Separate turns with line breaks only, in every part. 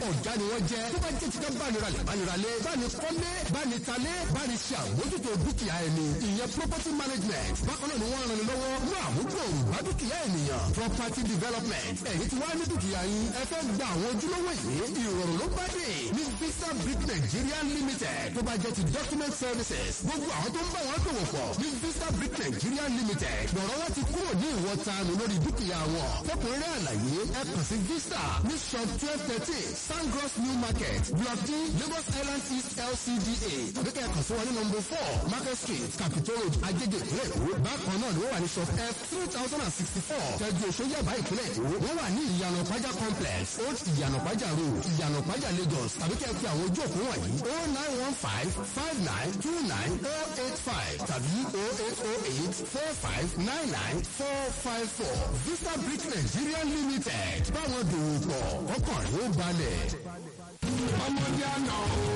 ọ̀gá ni wọ́n jẹ́ tó bá jẹ́ ti ká báni ralẹ̀ báni ralẹ̀ báni kọ́lé báni talé báni ṣe àmójútó dúkìá ẹni ìyẹn property management bákan náà ni wọ́n ràn ní lọ́wọ́ mú àmúgbòòrò bá dúkìá ènìyàn property development ẹ̀yin tí wàá ní dúkìá yín ẹ fẹ́ gba àwọn ojúlówó yìí ìrọ̀rùn ló bá dé ní visa brick nigeria limited tó bá jẹ́ ti document services gbogbo àwọn tó ń bá wọn dòwò pọ̀ ní visa brick nigeria limited lọ́rọ̀ wọn ti kúrò ní ìwọ̀ntanu lórí dúkìá wọn fọkùnrin àlàyé ẹ kàn sí visa ní shop twelve thirteen sangros new market block d lagos island east lcda tàbí kẹ́ ẹ kàn sí wọn ní number four market street capitol road ajége ìpínlẹ̀ èkó bákan náà ni wọ́n wà ní shop f three thousand and sixty four tẹ́jú oṣù yàbá ìpínlẹ̀ èkó wọ́n wà ní ìyànà pàjá complex old ìyànà pàjá road ìyànà pàjá lagos tàbí kẹ́ ẹ fi àwọn ojú òkú wọ̀nyí oh nine one five five nine two nine oh eight five tàbí oh eight oh eight four five nine nine four five four vista brick nigeria limited báwọn dòwò pọ̀ ọkàn rẹ̀ ó balẹ̀.
ọmọdé àná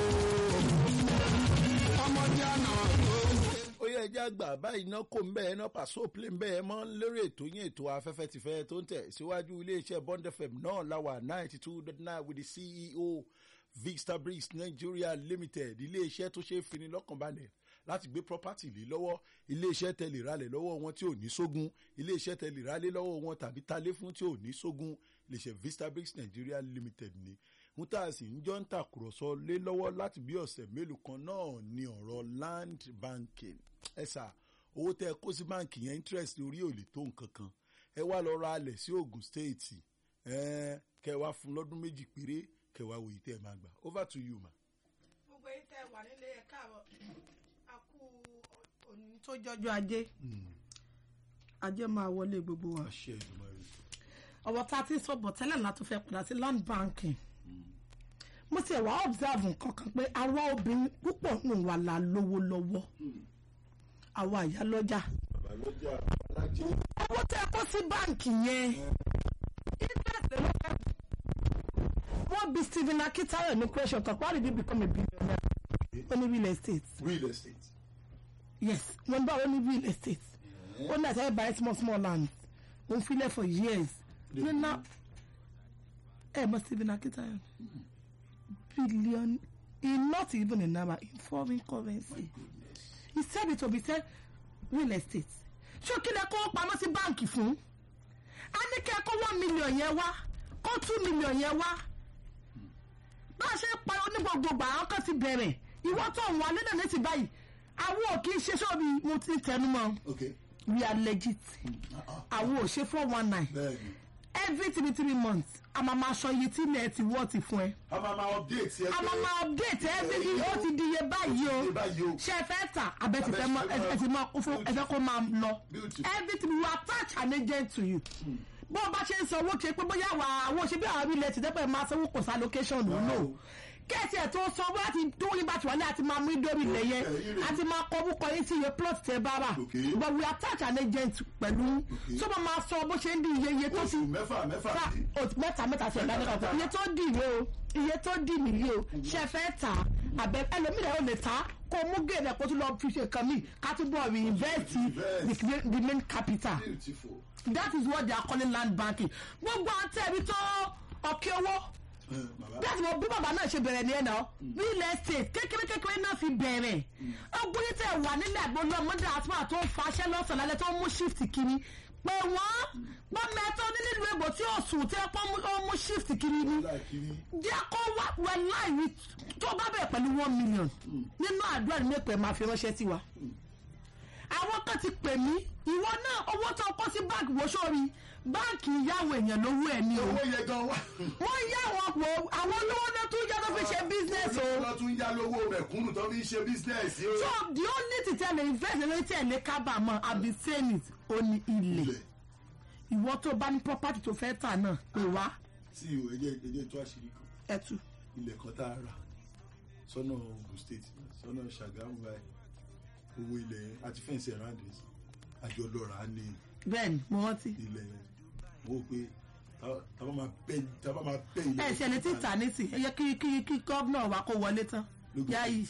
ọmọdé àná
ó yẹ ẹjẹ́ àgbà báyìí náà kò ń bẹ́ẹ̀ náà pàṣẹ òpìlẹ̀ ń bẹ́ẹ̀ mọ́ lórí ètò yín ètò afẹ́fẹ́ tìfẹ́ tó ń tẹ̀ síwájú iléeṣẹ́ bond fm náà láwà ninety two dot nine with the ceo victor briggs nigeria limited iléeṣẹ́ tó ṣe é fini lọ́kànbalẹ̀ láti gbé property lé lọ́wọ́ iléeṣẹ́ tẹ̀lé ralẹ̀ lọ́wọ́ wọn tí ò ní sógun iléeṣẹ́ tẹ̀lé ralẹ̀ lọ́wọ́ wọn tàbí talé fún tí ò ní sógun iléeṣẹ́ vista briggs nigeria limited ni ń tà sí ń jọ ń tàkùrọ̀sọ lé lọ́wọ́ láti bí ọ̀sẹ̀ mélòó kan náà ní ọ̀rọ̀ land banking ẹ sà owó tẹ kó sí báǹkì yẹn interest orí ò lè tó nǹkan kan ẹ wá lọ ra alẹ̀ sí ogun state ẹ kẹ wá fún lọ́dún méjì péré kẹ wá wòye tẹ ẹ máa gbà over to you ma.
gbogbo yìí tẹ wà nílé ẹ káàbọ̀ a kú òní tó jọjọ ajé ajé máa wọlé gbogbo wa
àṣẹ ìjọba rẹ.
ọ̀wọ́ tá a ti sọ bọ̀ tẹ́lẹ̀ náà tó fẹ́ padà sí land banking mo ti wá observe nǹkan kan pé àwa obìnrin púpọ̀ nù wà là lówó lọ́wọ́ àwa àyálọ́jà
babalọjà alájẹ.
owó tẹ kó sí báǹkì yẹn interest ló fẹ́ wọ́n bí stephen akitayo ní question kan why did he become a billionaire ó ní real estate
real estate.
yes wọ́n bá ó ní real estate ó ní àtàwọn buy small small land ó ń filẹ̀ for years nínú ẹ mọ stephen akitayo billion in not even in naira in foreign currency he said it to be said real estate ṣó kí lẹ kó pamọ́ sí báǹkì fún a ní kí ẹ kó one million yẹn wá kó two million yẹn wá bá a ṣe ń pa onígbògbògbò àwọn kan ti bẹ̀rẹ̀ ìwọ́ tó ń wà nílẹ̀ ní ti báyìí àwọn ò kì í ṣe sóbi mo ti tẹnu mọ́
ok
we are legit àwọn ò ṣe four one nine
bẹẹni
every three three months a máa ma sọ iye tí ilẹ̀ ti wọ́ ti fún ẹ
a máa ma update ẹ
a máa ma update every ó ti di iye báyìí o
Ó ti di iye báyìí o.
ṣe fẹ́ tà abẹ́ ti fẹ́ mọ ẹ ti mọ fún ẹ fẹ́ kó máa lọ
Beautiful.
everything we attach an agent to you bó o bá ṣe ń sanwó kí pé bóyá wà àwọn ṣe bí àwọn ilẹ̀ ti dẹ́pẹ́ máa sanwó kò sa location ló lò kẹ́ẹ̀tì ẹ̀ tó sanwó láti tó yín bá ti wà ní àti máa mú ìdórí ilẹ̀ yẹn àti máa kọ́ búkọ yín sí iye plot tẹ bá rà
Okay.
but we attach an agent pẹ̀lú tó bá máa sọ bó ṣe ń di iye iye tó ti
oṣù mẹ́fà mẹ́fà
ta
sí.
o- mẹ́ta mẹ́ta sí ẹ̀dá nígbà iye tó dì ní o iye tó dì nìyí o ṣe fẹ́ tà àbẹ ẹlòmíràn ò lè tà kó mú gèdè kó tún lọ fi ṣe nǹkan míì ká tún bọ̀ reinvest the the main capital
beautiful.
that is what they are calling land banking gbogbo àtẹ̀rí tó ọ̀kẹ́ owó
ẹ bàbá
bí àti mo bí bàbá náà ṣe bẹ̀rẹ̀ ní ẹ̀ náà real estate kékeré kékeré náà fi bẹ̀rẹ̀ ọgbọ́n yìí tẹ̀ wà nílẹ̀ àgbọ̀n ọmọdé àtúmọ̀ tó ń faṣẹ́ lọ́sàn lálẹ́ tó ń mú shift kiri pé wọ́n gbọ́n mẹ́tọ́ ní nílùú èbò tí ó sùn tí ó mú shift kiri ni
láìkiri
jẹ́ kó wá wẹ̀ láì tó bá bẹ̀rẹ̀ pẹ̀lú one million nínú àdúrà ní mẹ́pẹ̀ máa fi ránṣẹ́ sí wa àwọn kan ti pè mí ìwọ náà owó tó kó sí báńkì wo sórí báńkì ìyáwó èèyàn lówó ẹ̀ ní o
owó yẹ gan wa.
wọ́n yá wọn pò àwọn olówó náà tún yá tó fi ṣe business o.
wọ́n tún yá lówó mẹ̀kúnnù tó fi ń ṣe business o.
so the only thing tell me invest lórí tí ẹ̀ lè kábàámọ̀ àbí saying it ó ní ilẹ̀
ilẹ̀
ìwọ tó bá ní property tó fẹ́ tà náà pè wá
tí o ẹjẹ ẹjẹ tó àṣírí kan
ẹ̀tù.
ilẹ̀ kan tá a rà sọ́nà Ogun State sọ́nà Ṣàgámù báyìí owó ilẹ̀ yẹn àti fẹ́ǹsì around it àjọ lọ́ra á ní
bẹ́ẹ̀ni mo rántí.
ilẹ̀ yẹn mo rò pé tá- tá bá máa bẹ́ tá bá máa bẹ́ ilẹ̀
ẹ ṣe lè ti tà ní tì ẹ yẹ kí kí kí gómìnà wa kó wọlé tán
Lógo.
yáyì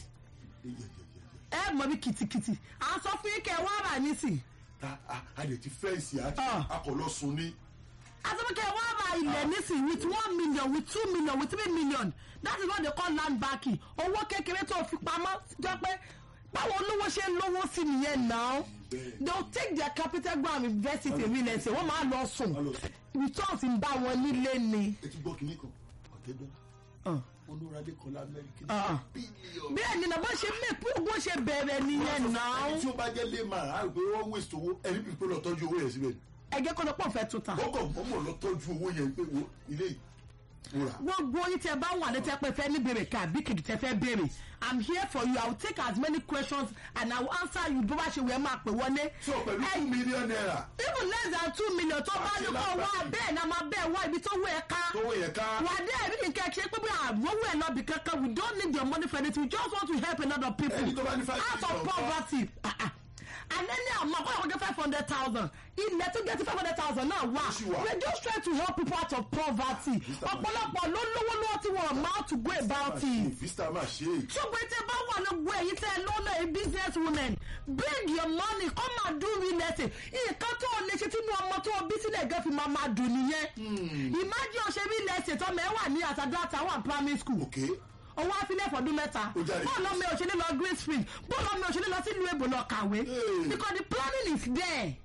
ẹ mọ bí kìtìkìtì à ń sọ fún yín kẹ wá rà ní tì
ta a- a lè ti fẹ́ǹsì àti
Ah.
akọ̀lọ́sùn ní
asọ́mọ́kẹ́ wọ́n ra ilẹ̀ nísìn with one million with two million with three million that is what they call land banking owó kékeré tó fi pamọ́ jọ pé báwo olówó ṣe ń lówó sí nìyẹn náà they will take their capital go and invest it in real estate wọ́n máa lọ sùn returns ń bá wọn nílé ni.
ẹ ti gbọ́ kínní kan ọ̀tẹ́dọ́là
Uh.
olúradé kọlá amẹ́ríkà
Ah.
bílíọ̀nù.
bẹ́ẹ̀ ni nàbọ́ ṣe mẹ́ pé owó ṣe bẹ̀rẹ̀ nìyẹn náà
ẹni tí ó bá jẹ́ lẹ́ẹ̀mà á rò pé wọ́n waste owó ẹni bí pé lọ tọ́jú owó yẹn síbẹ̀
ẹgẹ́ kọ́ ló pọ̀ fẹ́ tó ta.
ó kàn mọ́mọ́ lọ tọ́jú owó yẹn pé wo ilé yìí mo rà.
gbogbo yín tẹ bá wà létí pé fẹ́ ní béèrè ká bí kìdí tẹ fẹ́ béèrè i'm here for you i will take as many questions and i will answer you bó bá ṣe wẹ̀ máa pè wọlé.
so pẹ̀lú
Ẹ-
two million naira
even less than two million tó bá ní kó wá bẹ́ẹ̀ náà máa bẹ́ẹ̀ wá ibi tó wú ẹ ká.
tówó yẹn ká
wà á dé ẹ̀rí nǹkan ṣe pé bí àwòwò ẹ̀ lọ́bì kankan we don't need your money for anything we just want to help a lot of people
Ẹni tó bá ní five
out of
million kọ́.
poverty. Ah, ah. and then ní àmọ́ kọ́ ọ̀gá five hundred thousand ilẹ̀ tó jẹ́ ti five hundred thousand náà wà
Oṣù wa.
we are just trying to help people out of poverty ọ̀pọ̀lọpọ̀ ló lówó lọ́wọ́ tí wọ́n máa to go about it
vista máa ṣe é
ṣùgbọ́n tí ẹ bá wà lóògùn ẹ̀yìn tẹ́ ẹ lọ́nà a business woman bring your money come and do real estate nǹkan tó o lè ṣe tínú ọmọ tó o bí sílẹ̀ gan fi máa máa dùn nìyẹn imagine ọ̀ṣẹ́ real estate ọmọ ẹ wà ní àtàdá àtàwọn primary school
ok
owó àfilẹ̀ fọdún mẹ́ta
Ó jáde.
bọ́ọ̀lù ọmọ òṣèlú lọ green spring bọ́ọ̀lù ọmọ òṣèlú lọ sílùú èbò lọ kàwé
Hey.
because the planning is there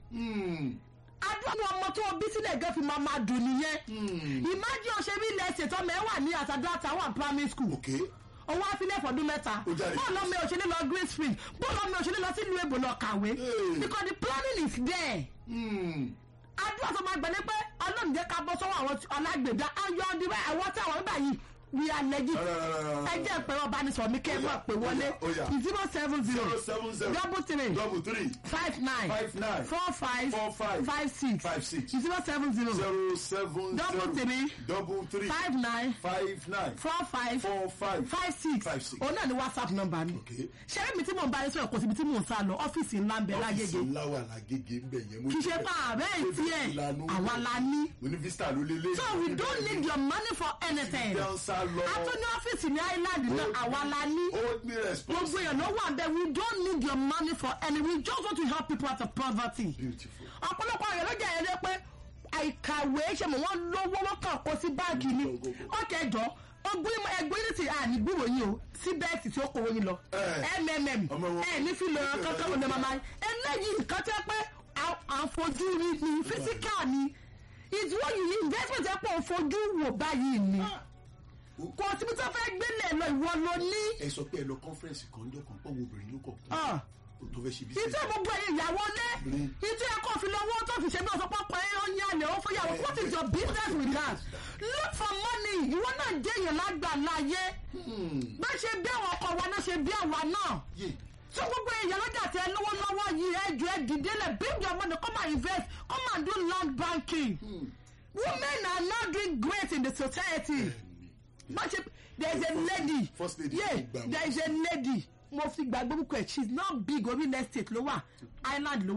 adúlọ́nù ọmọ tó o bí sílẹ̀ gan fi máa máa dùn nìyẹn imagine ọ̀ṣẹ́ real estate ọmọ ẹ wà ní àtàdá àtàwọn primary school
ok
owó àfilẹ̀ fọdún mẹ́ta
Ó jáde.
bọ́ọ̀lù ọmọ òṣèlú lọ green spring bọ́ọ̀lù ọmọ òṣèlú lọ sílùú èbò lọ kàwé
Hey.
because the planning is there adúlọ́ tó máa gbẹ̀lẹ́ pé ọlọ́run jẹ́ ká bọ́ sọ́wọ́ àwọn alágbèdá ayọ̀ ọdún bẹ́ẹ̀ àwọn tí àwọn nígbà yìí we are legit ẹ jẹ́ ìpẹ́rọ ọbanisọ̀rọ̀ mi kẹ́ ẹ máa pè wọlé
Ó yá.
zero seven zero
zero seven zero
double three
double three
five nine
five nine
four five
four five
five six
five six
zero seven zero
zero seven
Double
zero
three.
double three
five nine
five nine
four five
four five
five six
five six.
òun náà ni whatsapp number mi
Okay.
ṣẹ́rí mi tí mò ń bá yín sọ̀rọ̀ kò síbi tí mò ń sá lọ ọ́fíìsì ńlá ń bẹ lágége
ọ́fíìsì ńlá wà lágége ń bẹ̀ yẹn mo
kì í ṣe
ti
pa ààrẹ ìtí ẹ̀
ìlànà
àwa la ní.
mo ní vista ló lélẹ̀
so we don't need your money for anything.
dansa lọ
a tún ní ọ́fíìsì ní island náà àwa la ní.
ó ní response
gbogbo èèyàn ló wà bẹ́ẹ̀ we don't need your money for any we just want to help people out of poverty.
beautiful
ọ̀pọ̀lọpọ̀ èèyàn ló jẹ́ ẹ̀rẹ́ pé àìkàwé ṣe mọ̀ wọ́n lówó wọ́n kàn kó sí báàgì ni ọ̀kẹ́ jọ ogun ẹgbẹ́ ní ti àní gbúrò yín o sí bẹ́ẹ̀sì tí ó kówó yín lọ
Eh.
mmm
Ọmọ wọn.
ẹ ní fílò kankan wọn lè máa máa eléyìí nǹkan tẹ́ pé à- àfojú rí ni physical ni it's what you need investment ẹ pọ̀ fojú wò báyìí ni kò síbi tó fẹ́ gbélé lọ ìwọ ló ní.
ẹ sọ pé ẹ lọ conference kan jọ kan pọ̀ wo obìnrin ló kọ̀
Ah.
tó fẹ́ ṣe bí
ìtẹ́ gbogbo ẹ̀yìn ìyàwó lé
Mm.
ìtẹ́ ẹ̀kọ́ fi lọ́wọ́ tó fi ṣe bí ọ̀sán pápá ẹ̀ ó ní àlẹ́ ó fún yàwó what is your business with that look for money ìwọ náà jẹ́ èèyàn lágbà láyé bá ṣe bí àwọn ọkọ wa náà ṣe bí àwa náà
yé
so gbogbo èèyàn lọ́jà tẹ lọ́wọ́ lọ́wọ́ yìí ẹ jọ ẹ dìde lẹ̀ bring your money come and invest come and do land banking women are now doing great in the society bá ṣe there is a lady
First lady
yeah
ti gbà wọ́n.
there is a lady mo fi gbàgbé búkọ ẹ she is not big orí real estate ló wà island ló